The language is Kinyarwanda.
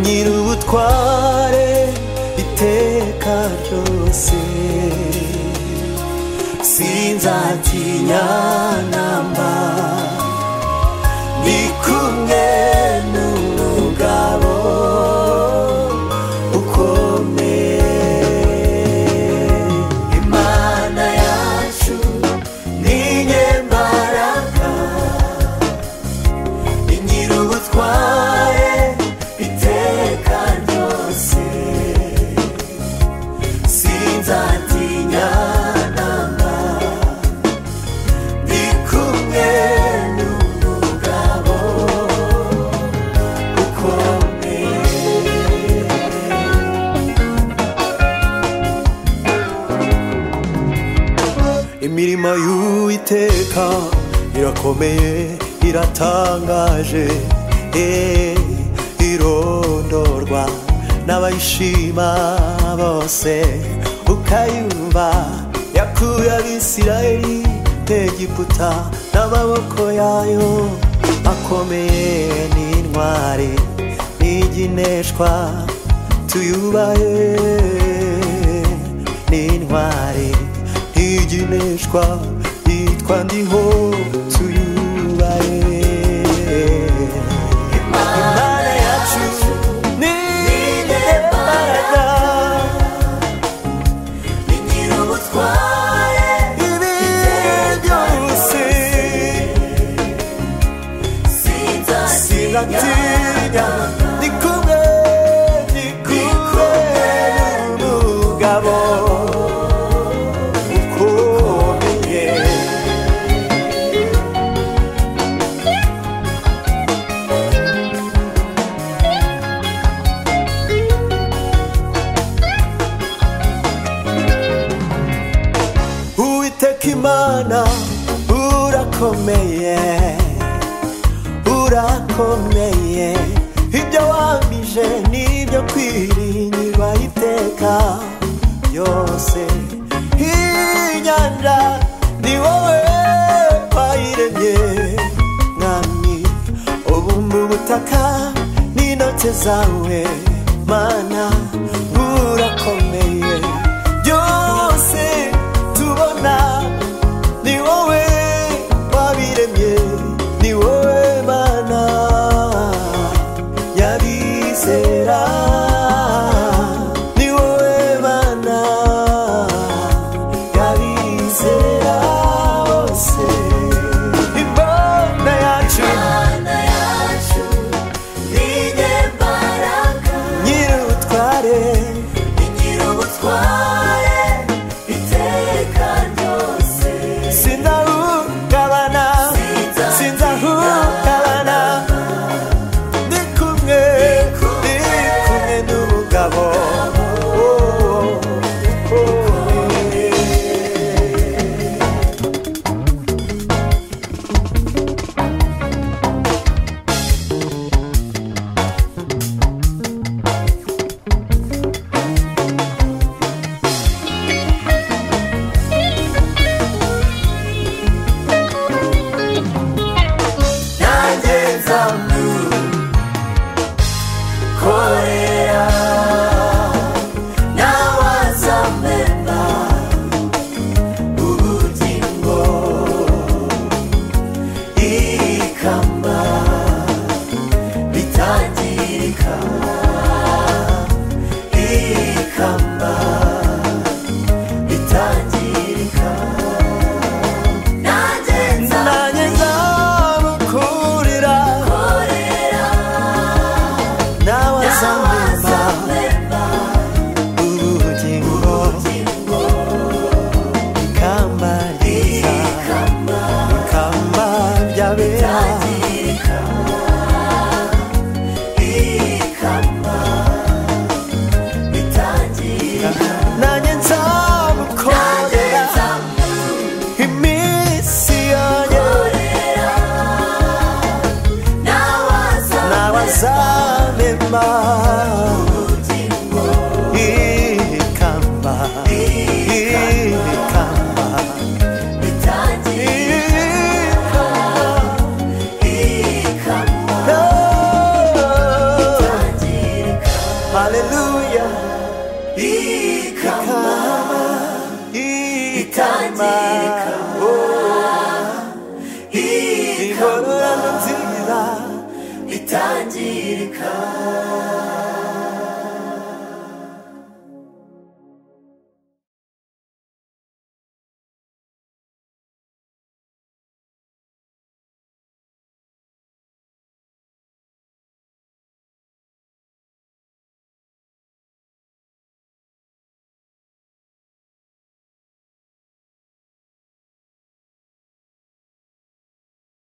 gira ubutware iteka ryose sinzatinya namba ndi kumwe n'umugabo ukomeye imana yacu ni nyembaraga ni nyir'ubutware iteka ryose sinzatinya namba ndi kumwe n'umugabo ukomeye imirimo y'uwiteka irakomeye iratangaje eh, irondorwa n'abayishima bose ukayumva yakuye abisirayeli egiputa n'amaboko yayo akomeye n'intwari n'igineshwa tuyubahe n'intwari ntigineshwa yitwa ndiho tuyubahe imana yacu ni imbaraga ni nyir'ubutware ibi byose sinatinya ni kumwe ni kumwe n'umugabo ukomeye Uwiteka Imana urakomeye urakomeye ibyo wamije nibyo kwiringirwa iteka byose inyanja ni wowe wayiremye mwami ubumba ubutaka n'intoki zawe mana urakomeye byose tubona ni wowe wabiremye ni wowe mana yabizera ni wowe mana yabizera bose imana yacu imana yacu ni nyembaraga nyir'ubutware ni nyir'ubutware iteka ryose sinahungabana sinzahungabana ndi kumwe ndi kumwe n'umugabo Oh, oh, yeah. nanjye nzamukorera nawe azamena ubugingo ikamba bitangirika ikamba bitangirika nanjye nanjye nzamukurira nzamukorera nawe azamema azamena ubugingo ikamba ryiza ikamba ryabera nanjye nzamukorera iminsi yanjye nawe azamema ikamba ikamba ikamba No. Hallelujah. Ikamba, Ikama.